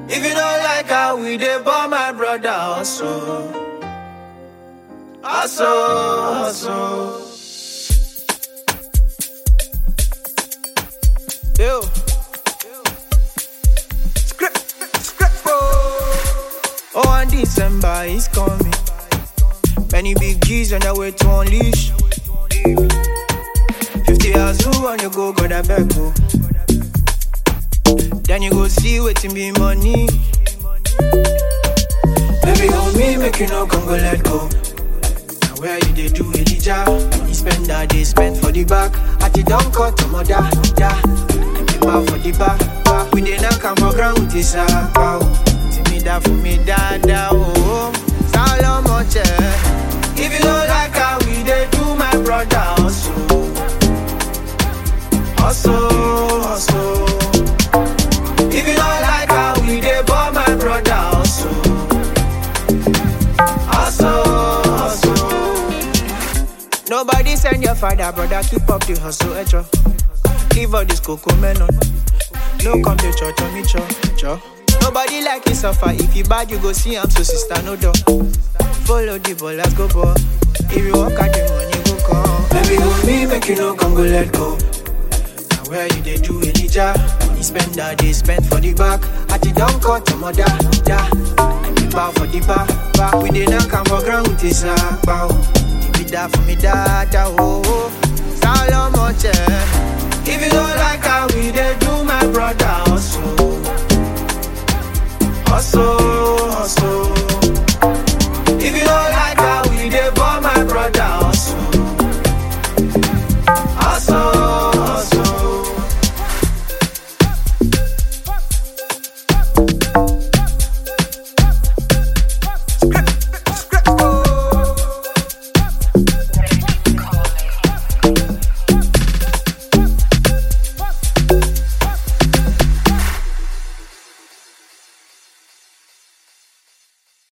If you don't like how we dey born my brother also. Also, also. Yo. Script, script, bro. Oh, and December is coming. Many big G's on their way to unleash. 50 hours who on you go, go that back go. Then you go see waiting be money. Baby, on me, make you no come go let go. Now where you they do Elijah? Money spend that they spend for the back. At the down cut to mother, yeah. And the bar for the back, back. We dey not come for ground with this ah, wow. See me that for me, da da oh. Solomon, yeah. If you don't like how we dey do my brother also, also, also. If you don't like how we dey ball my brother also, also, also. Nobody send your father, brother, keep up the hustle, etro. Give all this cocoa melon. No come to church on me, cho, cho. Nobody like you suffer. If you bad, you go see I'm so sister, no door. Follow the ball, let's go ball. If you walk out the money, go come. Baby, hold me, make you no come go let go. Now where you they do Elijah? Money spend that they spend for the back. At the down cut to mother, yeah. And the bar for the bar, bar. We did not come for ground with this ah, bow. Give it that for me, that oh, oh. Solomon, yeah. If you don't like how we they do my brother also.